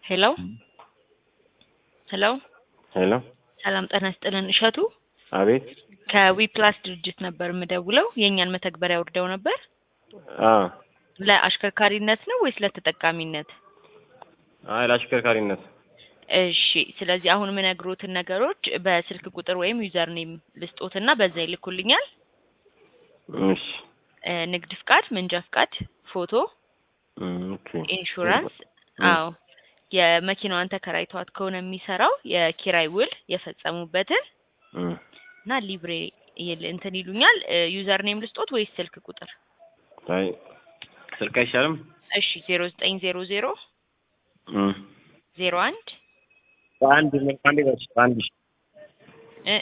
ሄሎ ሄሎ ሄሎ ሰላም ጤና ይስጥልን እሸቱ አቤት ከዊፕላስ ድርጅት ነበር የምደውለው የእኛን መተግበሪያ ወርደው ነበር አ ለአሽከርካሪነት ነው ወይስ ለተጠቃሚነት አይ ለአሽከርካሪነት እሺ ስለዚህ አሁን የምነግሮትን ነገሮች በስልክ ቁጥር ወይም ዩዘር ኔም ልስጦትና በዛ ይልኩልኛል እሺ እ ንግድ ፍቃድ መንጃ ፍቃድ ፎቶ እም፣ ኦኬ ኢንሹራንስ አዎ የመኪናዋን ተከራይተዋት ከሆነ የሚሰራው የኪራይ ውል የፈጸሙበትን እም፣ እና ሊብሬ ይል- እንትን ይሉኛል ዩዘር ኔም ልስጦት ወይስ ስልክ ቁጥር አይ ስልክ አይሻልም? እሺ ዜሮ ዘጠኝ ዜሮ ዜሮ እም፣ ዜሮ አንድ አንድ አንድ በሽ አንድ ሺ